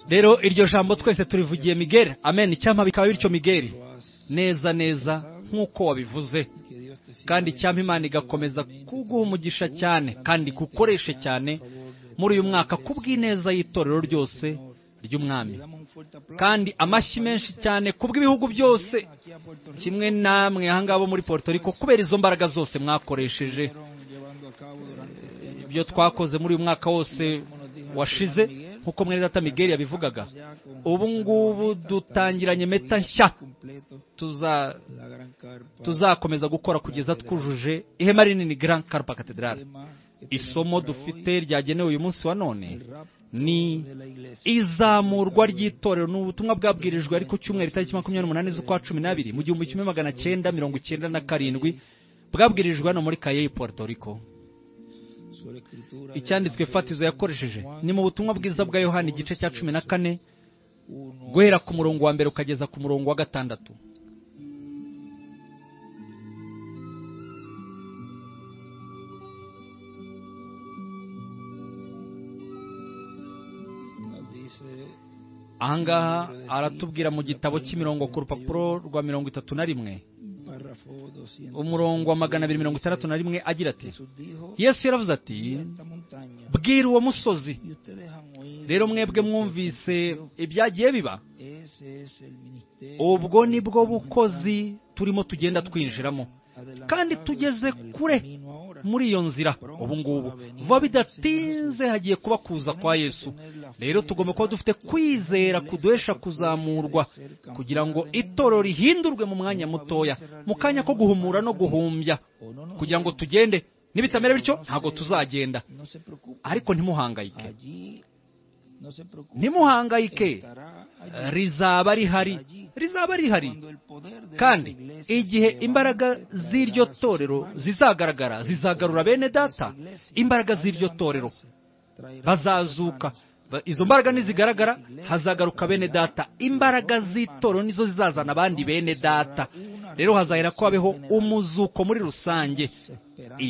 rero iryo jambo twese turivugiye migeri amen icyampa bikaba bityo migeri neza neza nk'uko wabivuze kandi icyampa imana igakomeza kuguha umugisha cyane kandi igukoreshe cyane muri uyu mwaka kubw'ineza y'itorero ryose ry'umwami kandi amashyi menshi cyane kubw'ibihugu byose kimwe namwe ahangaha bo muri Puerto Rico kubera izo mbaraga zose mwakoresheje ibyo twakoze muri uyu mwaka wose washize nk'uko mwene data migeri yabivugaga ubu ngubu dutangiranye meta nshya tuzakomeza gukora kugeza twujuje ihema rinini Grand Carpa Cathedral isomo dufite ryagenewe uyu munsi wa none ni izamurwa ry'itorero ni ubutumwa bwabwirijwe ariko cyumweru itariki makumyabiri n'umunani z'ukwa cumi n'abiri mu gihumbi kimwe magana cyenda mirongo icyenda na karindwi bwabwirijwe hano muri kayeyi puerto rico icyanditswe fatizo yakoresheje ni mu butumwa bwiza bwa yohani igice cya cumi na kane guhera ku murongo wa mbere ukageza ku murongo wa gatandatu ahangaha aratubwira mu gitabo cy'imirongo ku rupapuro rwa mirongo itatu na rimwe umurongo wa magana abiri mirongo itandatu na rimwe agira ati yesu yaravuze ati bwira uwo musozi rero mwebwe mwumvise ibyagiye biba ubwo ni bwo bukozi turimo tugenda twinjiramo kandi tugeze kure muri iyo nzira ubu ngubu vuba bidatinze hagiye kuba kuza kwa yesu rero tugomba kuba dufite kwizera kuduhesha kuzamurwa kugira ngo itorero rihindurwe mu mwanya mutoya mu kanya ko guhumura no guhumbya kugira ngo tugende nibitamera bityo ntabwo tuzagenda ariko ntimuhangayike ntimuhangayike rizaba rihari rizaba rihari kandi igihe imbaraga z'iryo torero zizagaragara zizagarura bene data imbaraga z'iryo torero bazazuka izo mbaraga nizigaragara hazagaruka bene data imbaraga z'itorero nizo zizazana abandi bene data rero hazahera ko habeho umuzuko muri rusange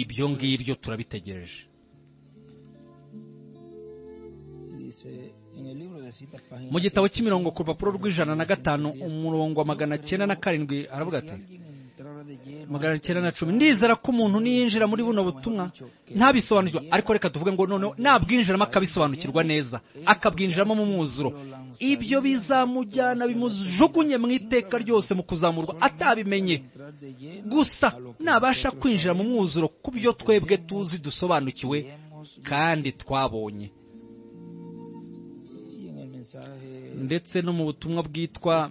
ibyo ngibyo turabitegereje mu gitabo cy'imirongo ku rupapuro rw'ijana na gatanu umurongo wa magana cyenda na karindwi aravuga ati magana cyenda na cumi ndizera ko umuntu niyinjira muri buno butumwa ntabisobanukirwa ariko reka tuvuge ngo noneho nabwinjiramo akabisobanukirwa neza akabwinjiramo mu mwuzuro ibyo bizamujyana bimujugunye mu iteka ryose mu kuzamurwa atabimenye gusa nabasha kwinjira mu mwuzuro ku byo twebwe tuzi dusobanukiwe kandi twabonye ndetse no mu butumwa bwitwa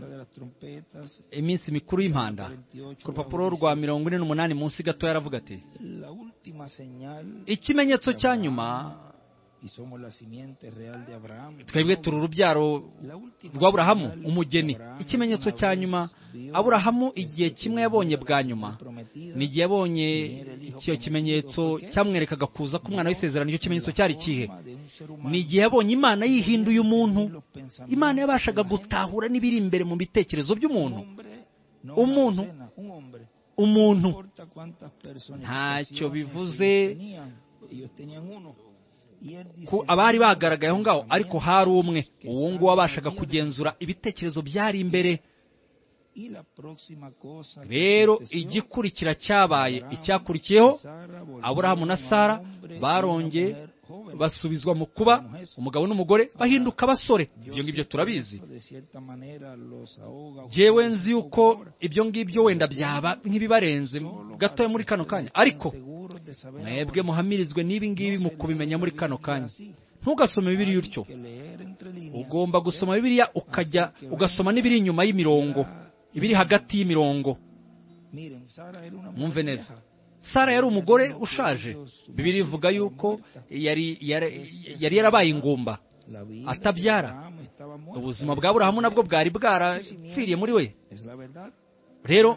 iminsi mikuru y'impanda ku rupapuro rwa mirongo ine n'umunani munsi gato yaravuga ati ikimenyetso cya nyuma twebwe turi urubyaro rw'aburahamu umugeni ikimenyetso cya nyuma aburahamu igihe kimwe yabonye bwa nyuma ni igihe yabonye icyo kimenyetso cyamwerekaga kuza k'umwana w'isezerano icyo kimenyetso cyari kihe ni igihe yabonye imana yihinduye umuntu imana yabashaga gutahura n'ibiri imbere mu bitekerezo by'umuntu umuntu umuntu ntacyo bivuze abari bagaragaye aho ngaho ariko hari umwe uwo nguwo wabashaga kugenzura ibitekerezo byari imbere rero igikurikira cyabaye icyakurikiyeho aburahamu na sara barongeye basubizwa mu kuba umugabo n'umugore bahinduka abasore ibyo ngibyo turabizi ngewe nzi yuko ibyo ngibyo wenda byaba nk'ibibarenze gatoya muri kano kanya ariko mwebwe muhamirizwe n'ibi ngibi mu kubimenya muri kano kanya ntugasome bibiri utyo ugomba gusoma bibiriya ukajya ugasoma n'ibiri inyuma y'imirongo ibiri hagati y'imirongo mwumve neza sara yari umugore ushaje bibiri ivuga yuko yari yarabaye ingumba atabyara ubuzima bwa burahamu nabwo bwari bwarapfiriye muri we rero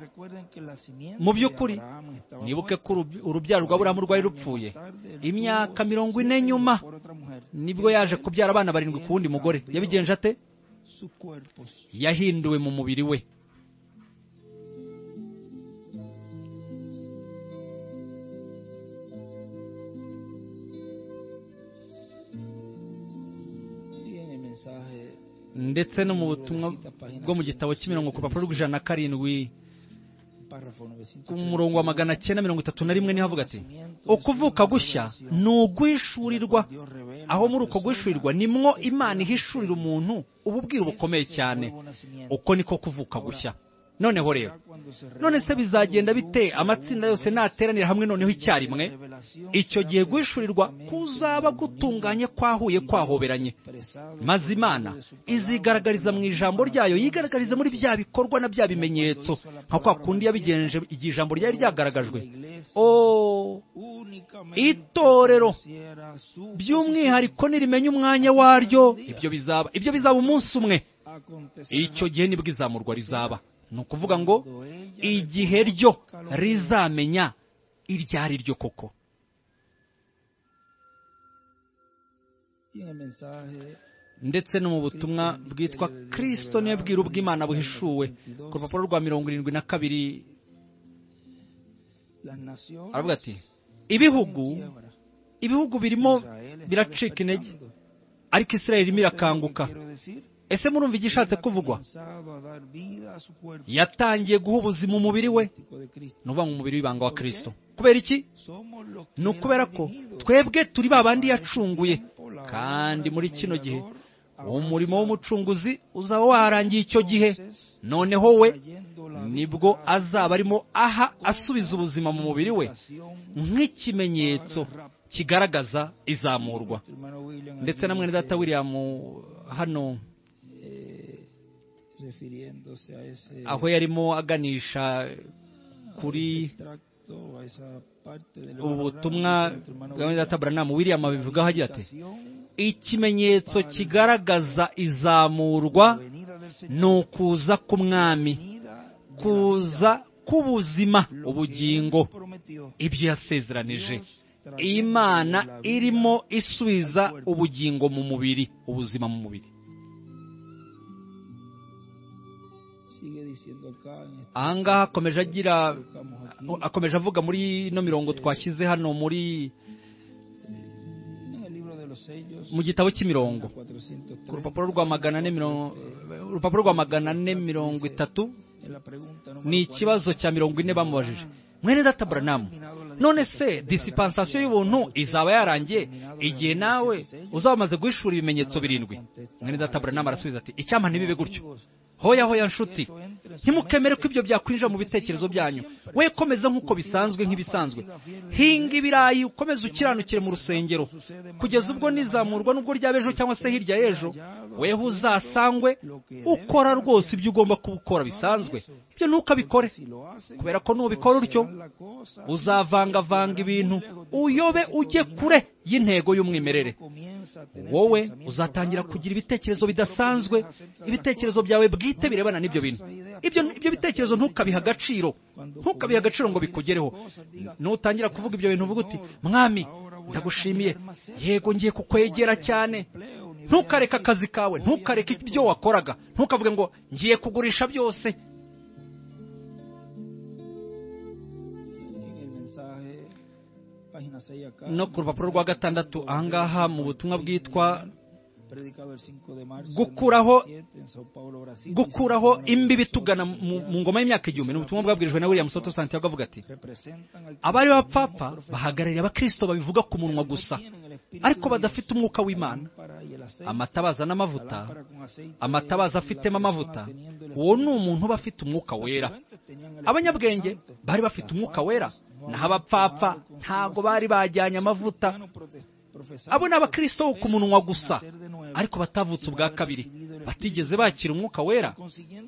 mu by'ukuri nibuke ko urubyaro rwa burahamu rwari rupfuye imyaka mirongo ine nyuma nibwo yaje kubyara abana barindwi ku wundi mugore yabigenje ate yahinduwe mu mubiri we ndetse no mu butumwa bwo mu gitabo cy'imirongo ku rupapuro rw'ijana na karindwi ku murongo wa magana cyenda mirongo itatu na rimwe niho avuga ati ukuvuka gushya ni uguhishurirwa aho muri uko guhishurirwa nimwo imana ihishurira umuntu ububwira bukomeye cyane uko niko kuvuka gushya noneho rero none se bizagenda bite amatsinda yose nateranira hamwe noneho icyarimwe icyo gihe guhishurirwa kuzaba gutunganye kwahuye kwahoberanye maze imana izigaragariza mu ijambo ryayo yigaragariza muri bya bikorwa na bya bimenyetso nka kwa kundi yabigenje igihe ijambo ryari ryagaragajwe o itorero by'umwihariko nirimenye umwanya waryo ibyo bizaba ibyo bizaba umunsi umwe icyo gihe nibwo izamurwa rizaba ni ukuvuga ngo igihe ryo rizamenya iryo ari ryo koko ndetse no mu butumwa bwitwa kirisito niyo bwira ubw'imana buhishuwe ku rupapuro rwa mirongo irindwi na kabiri aravuga ati ibihugu ibihugu birimo biracika intege ariko israel irimo irakanguka ese murumva igishatse kuvugwa yatangiye guha ubuzima umubiri we ni ukuvuga ngo umubiri w'ibanga wa kirisito kubera iki ni ukubera ko twebwe turi babandi yacunguye kandi muri kino gihe umurimo w'umucunguzi uzaba warangiye icyo gihe noneho we nibwo azaba arimo aha asubiza ubuzima mu mubiri we nk'ikimenyetso kigaragaza izamurwa ndetse na mwene data William hano aho yarimo aganisha kuri ubutumwa bwa mwene data Branham William abivugaho agira ati ikimenyetso kigaragaza izamurwa ni ukuza k'umwami kuza k'ubuzima ubugingo ibyo yasezeranije imana irimo isubiza ubugingo mu mubiri ubuzima mu mubiri ahangaha akomeje agira akomeje avuga muri ino mirongo twashyize hano muri mu gitabo cy'imirongo ku rupapuro rwa magana ane mirongo urupapuro rwa magana ane mirongo itatu ni ikibazo cya mirongo ine bamubajije mwene data buranamu none se disipansasiyo y'ubuntu izaba yarangiye igihe nawe uzaba umaze guhishura ibimenyetso birindwi mwene data buranamu arasubiza ati icyampa ntibibe gutyo hoya hoya nshuti ntimukemere ko ibyo byakwinjira mu bitekerezo byanyu we komeza nk'uko bisanzwe nk'ibisanzwe hinga ibirayi ukomeze ukiranukire mu rusengero kugeza ubwo nizamurwa n'ubwo ryaba ejo cyangwa se hirya y'ejo weho uzasangwe ukora rwose ibyo ugomba kubukora bisanzwe ibyo ntukabikore kubera ko nubikora utyo uzavangavanga ibintu uyobe ujye kure y'intego y'umwimerere wowe uzatangira kugira ibitekerezo bidasanzwe ibitekerezo byawe bwite birebana n'ibyo bintu ibyo bitekerezo ntukabiha agaciro ntukabiha agaciro ngo bikugereho nutangira kuvuga ibyo bintu uvuga uti mwami ndagushimiye yego ngiye kukwegera cyane ntukareke akazi kawe ntukareke ibyo wakoraga ntukavuge ngo ngiye kugurisha byose no ku rupapuro rwa gatandatu ahangaha mu butumwa bwitwa gukuraho gukuraho imbibi tugana mu ngoma y'imyaka igihumbi ni ubutumwa bwabwirijwe na william soto santiago avuga ati abari bapfapfa bahagarariye abakristo babivuga ku munwa gusa ariko badafite umwuka w'imana amatabaza n'amavuta amatabaza afitemo amavuta uwo ni umuntu uba afite umwuka wera abanyabwenge bari bafite umwuka wera naho abapfapfa ntabwo bari bajyanye amavuta abo ni abakristo bo ku munwa gusa ariko batavutse ubwa kabiri batigeze bakira umwuka wera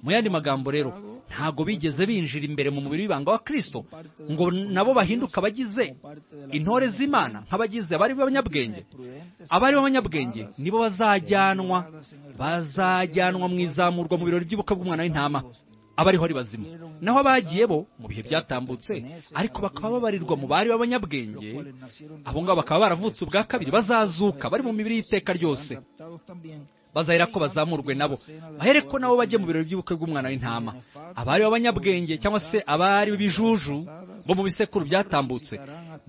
mu yandi magambo rero ntabwo bigeze binjira imbere mu mubiri w'ibanga wa kirisito ngo nabo bahinduke abagize intore z'imana nk'abagize abari b'abanyabwenge abari b'abanyabwenge nibo bazajyanwa bazajyanwa mu izamurwa mu birori by'ubukwe bw'umwana w'intama abariho ari bazima naho abagiye bo mu bihe byatambutse ariko bakaba babarirwa mu bari b'abanyabwenge abo ngabo bakaba baravutse ubwa kabiri bazazuka bari mu mibiri y'iteka ryose bazahera ko bazamurwe nabo bahere ko nabo bajye mu birori by'ubukwe bw'umwana w'intama abari b'abanyabwenge cyangwa se abari b'ibijuju bo mu bisekuru byatambutse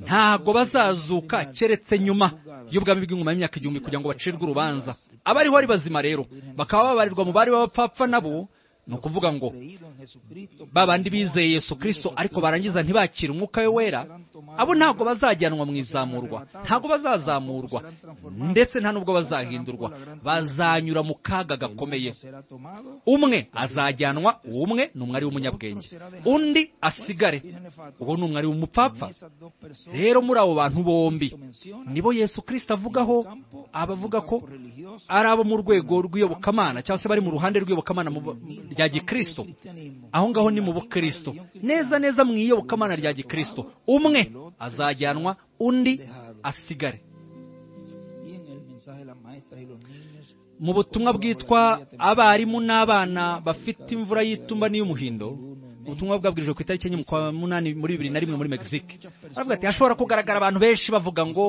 ntabwo bazazuka keretse nyuma y'ubwami bw'ingoma y'imyaka igihumbi kugira ngo bacirwe urubanza abariho ari bazima rero bakaba babarirwa mu bari b'abapfapfa nabo ni ukuvuga ngo ba bandi bizeye yesu kirisito ariko barangiza ntibakire umwuka we wera abo ntabwo bazajyanwa mu izamurwa ntabwo bazazamurwa ndetse nta n'ubwo bazahindurwa bazanyura mu kaga gakomeye umwe azajyanwa umwe ni umwari w'umunyabwenge undi asigare uwo ni umwari w'umupfapfa rero muri abo bantu bombi nibo yesu kirisito avugaho abavuga ko ari abo mu rwego rw'iyobokamana cyangwa se bari mu ruhande rw'iyobokamana rya gikristo aho ngaho ni mu bukristo neza neza mu iyobokamana rya gikristo umwe azajyanwa undi asigare mu butumwa bwitwa abarimu n'abana bafite imvura y'itumba n'iy'umuhindo ubutumwa bwabwirijwe ku itariki enye kwa munani muri bibiri na rimwe muri megisike aravuga ati hashobora kugaragara abantu benshi bavuga ngo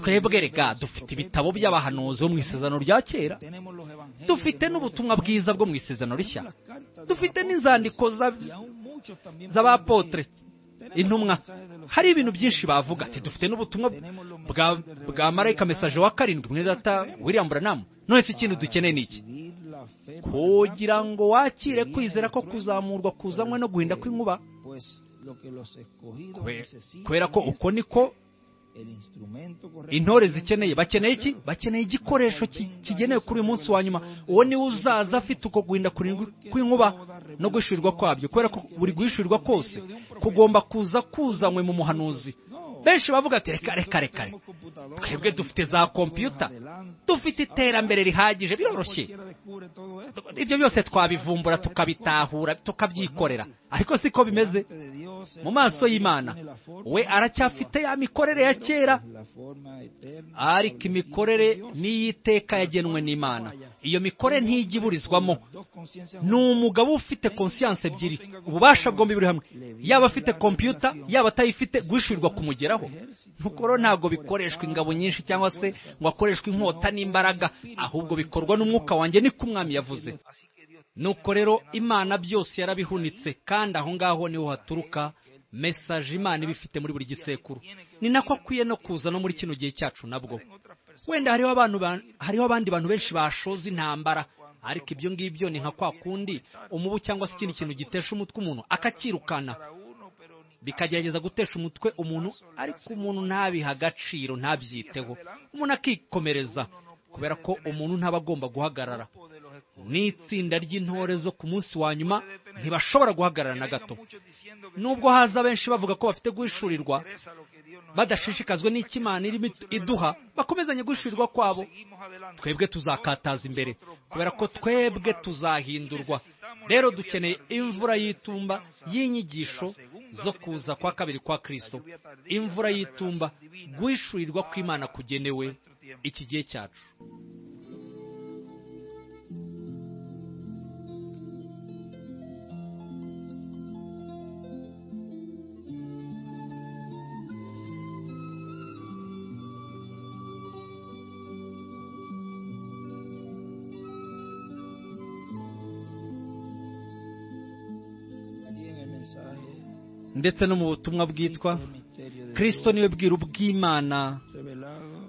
twebwe rega dufite ibitabo by'abahanuzi bo mu isezerano rya kera dufite n'ubutumwa bwiza bwo mu isezerano rishya dufite n'inzandiko z'abapotre intumwa hari ibintu byinshi bavuga ati dufite n'ubutumwa bwa marayika mesaje wa karindwi mwene data william buranamu none si ikintu dukeneye ni iki kugira ngo wakire kwizera ko kuzamurwa kuzanywe no guhinda kw'inkuba kubera ko uko niko intore zikeneye bakeneye iki bakeneye igikoresho kigenewe kuri uyu munsi wa nyuma uwo niwe uzaza afite uko guhinda kw'inkuba no guhishurirwa kwabyo kubera ko buri guhishurirwa kose kugomba kuza kuzanywe mu muhanuzi benshi bavuga ati reka reka reka twebwe dufite za kompiyuta dufite iterambere rihagije biroroshye ibyo byose twabivumbura tukabitahura tukabyikorera ariko siko bimeze mu maso y'imana we aracyafite ya mikorere ya kera ariko imikorere n'iy'iteka yagenwe n'imana iyo mikorere ntijya iburizwamo ni umugabo ufite konsiyanse ebyiri ububasha bwombi buri hamwe yaba afite kompiyuta yaba atayifite guhishurirwa kumugeraho nuko rero ntabwo bikoreshwa ingabo nyinshi cyangwa se ngo hakoreshwe inkota n'imbaraga ahubwo bikorwa n'umwuka wanjye niko umwami yavuze nuko rero imana byose yarabihunitse kandi aho ngaho niho haturuka mesaje imana iba ifite muri buri gisekuru ni nako akwiye no kuza no muri kino gihe cyacu nabwo wenda hariho abandi bantu benshi bashoza intambara ariko ibyo ngibyo ni nka kwa kundi umubu cyangwa se ikindi kintu gitesha umutwe umuntu akacyirukana bikagerageza gutesha umutwe umuntu ariko umuntu ntabiha agaciro ntabyiteho umuntu akikomereza kubera ko umuntu ntaba agomba guhagarara n'itsinda ry'intore zo ku munsi wa nyuma ntibashobora guhagarara na gato nubwo haza benshi bavuga ko bafite guhishurirwa badashishikazwe n'ikimana irimo iduha bakomezanye guhishurirwa kwabo twebwe tuzakataza imbere kubera ko twebwe tuzahindurwa rero dukeneye imvura y'itumba y'inyigisho zo kuza kwa kabiri kwa kirisito imvura y'itumba guhishurirwa kw'imana kugenewe iki gihe cyacu ndetse no mu butumwa bwitwa kirisito niwe bwiru bw'imana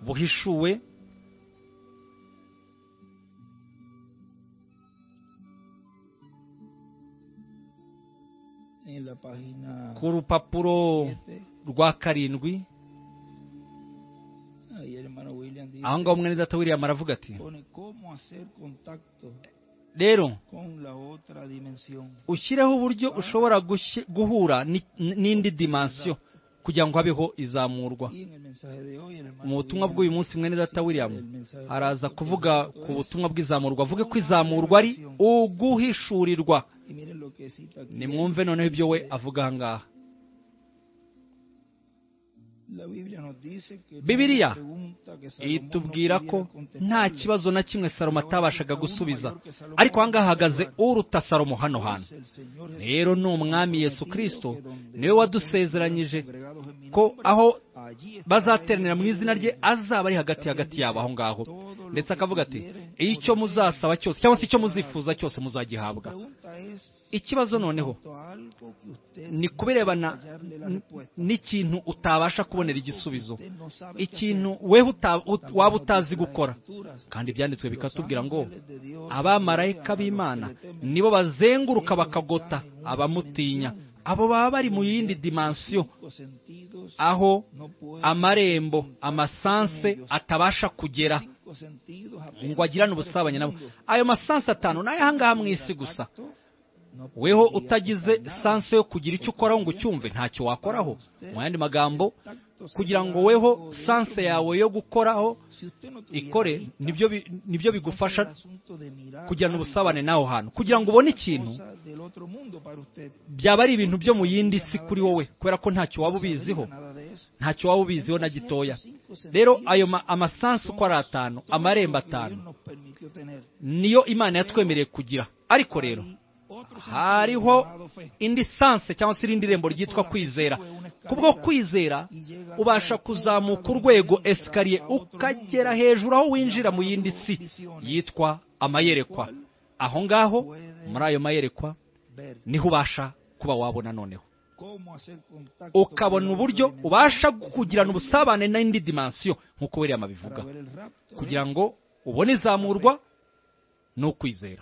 buhishuwe ku rupapuro rwa karindwi aho ngaho umwene data william aravuga ati rero ushyireho uburyo ushobora guhura n'indi dimansiyo kugira ngo habeho izamurwa mu butumwa bw'uyu munsi mwene data william araza kuvuga ku butumwa bw'izamurwa avuge ko izamurwa ari uguhishurirwa nimwumve noneho ibyo we avuga aha ngaha bibiriya itubwira ko nta kibazo na kimwe salomo atabashaga gusubiza ariko aha ngaha hahagaze uruta salomo hano hantu rero ni umwami yesu kirisito niwe wadusezeranyije ko aho bazateranira mu izina rye azaba ari hagati hagati yabo aho ngaho ndetse akavuga ati icyo muzasaba cyose cyangwa se icyo muzifuza cyose muzagihabwa ikibazo noneho ni kubirebana n'ikintu utabasha kubonera igisubizo ikintu wewe waba utazi gukora kandi ibyanditswe bikatubwira ngo abamarayika b'imana nibo bazenguruka bakagota abamutinya abo baba bari mu yindi dimansiyo aho amarembo amasanse atabasha kugera ngo agirane ubusabane nabo ayo masanse atanu ni ayahangaha mu isi gusa weho utagize sanse yo kugira icyo ukoraho ngo ucyumve ntacyo wakoraho mu yandi magambo kugira ngo weho sanse yawe yo gukoraho ikore nibyo bigufasha kugirana ubusabane n'aho hantu kugira ngo ubone ikintu byaba ari ibintu byo mu yindi si kuri wowe kubera ko ntacyo waba ubiziho ntacyo waba ubiziho na gitoya rero ayo amasansi uko ari atanu amarembo atanu niyo imana yatwemereye kugira ariko rero hariho indi sanse cyangwa se irindi rembo ryitwa kwizera kubwo kwizera ubasha kuzamuka urwego esikariye ukagera hejuru aho winjira mu yindi si yitwa amayerekwa aho ngaho muri ayo mayerekwa niho ubasha kuba wabona noneho ukabona uburyo ubasha kugirana ubusabane n'indi dimansiyo nk'uko wiriya mabivuga kugira ngo ubone izamurwa ni ukwizera